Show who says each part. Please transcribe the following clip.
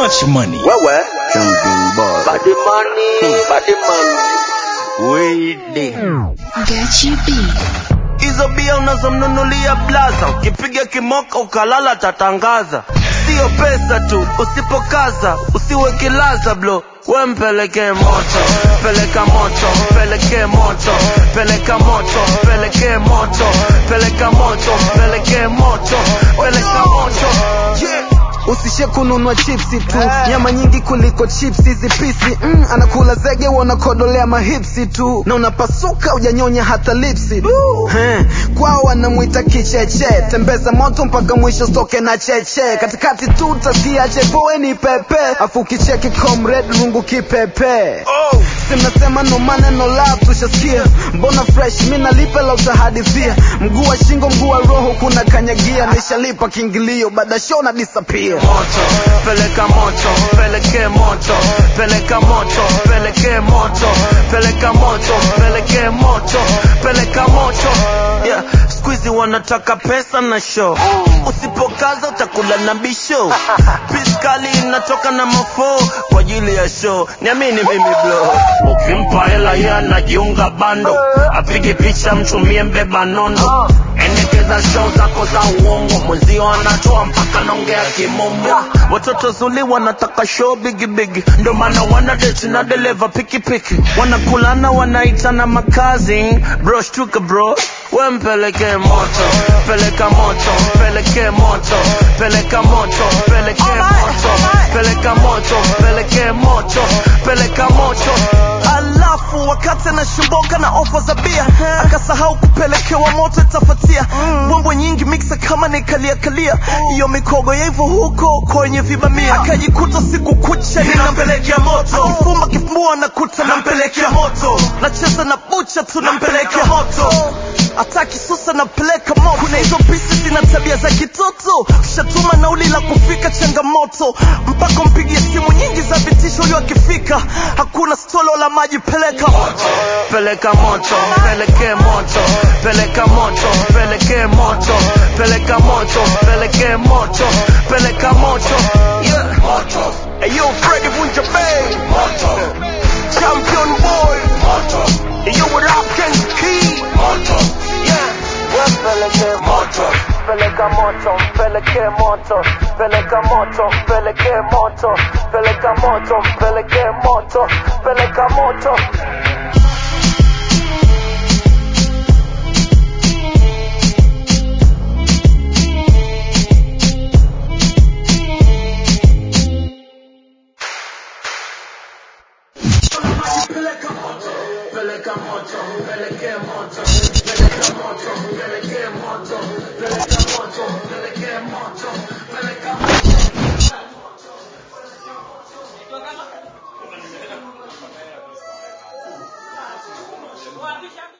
Speaker 1: much money.
Speaker 2: Wewe
Speaker 3: Champion boy.
Speaker 2: body money, body money.
Speaker 3: Wede.
Speaker 4: Gachi B.
Speaker 2: Hizo bia unazomnunulia blaza, ukipiga kimoka ukalala tatangaza. Sio pesa tu, usipokaza usiwe kilaza blo we mpeleke moto, peleka moto, peleke moto, peleka moto, peleke moto, peleka moto, peleke moto, peleka moto. Yeah.
Speaker 5: usishe kununua chipsi tu nyama nyingi kuliko chipsi hizi pisi mm, anakula zege wanakodolea mahipsi tu na unapasuka ujanyonya hata lipsi He, kwao wanamwita kicheche tembeza moto mpaka mwisho stoke na cheche katikati tu utasikia chepoe ni pepe afu ukicheki comrade lungu kipepe
Speaker 2: Oh.
Speaker 5: simnasema no maneno love tushasikia mbona fresh mi nalipe la utahadithia mguu wa shingo mguu wa roho kuna kanyagia nishalipa kiingilio baada show na disappear
Speaker 2: moto peleka moto peleke moto peleka moto peleke moto peleka moto peleke moto peleka moto yeah. squeezy wanataka pesa na show usipokaza utakula na bisho piskali inatoka na mafoo kwa ajili ya show niamini mimi blo ukimpa hela ye anajiunga bando apige picha mtumie mbeba nondo endekeza show zako za uongo mwenzio anatoa mpaka naongea kimombo watoto zuli wanataka show bigi bigi ndo maana wana date na dereva pikipiki wanakulana wanaitana makazi bro shtuka bro we mpeleke moto peleka moto peleke moto peleka moto peleke moto peleka moto peleke moto peleka moto alafu wakati anashimboka na ofa za bia akasahau kupelekewa moto itafatia mbwembwe nyingi miksa kama nikalia kalia hiyo mikogo ya hivyo huko kwenye vibamia akajikuta siku kucha ninampelekea moto akifumba kifumbua nakuta nampelekea moto nacheza na bucha tu nampelekea moto hata kisusa napeleka moto kuna hizo pisi zina tabia za kitoto shatuma nauli la kufika changamoto mpaka mpigie simu nyingi za vitisho huyo akifika hakuna stolo la maji peleka moto peleka moto peleke moto peleka moto peleke moto peleka moto peleke moto peleka moto yeah moto hey yo Freddy Vunja Bay moto champion boy moto hey yo what up Ken's key moto yeah peleke moto peleka moto peleke moto peleka moto peleke moto peleka moto peleke moto peleka moto peleka moto peleka moto peleke moto peleka moto peleke moto peleka moto peleke moto peleka moto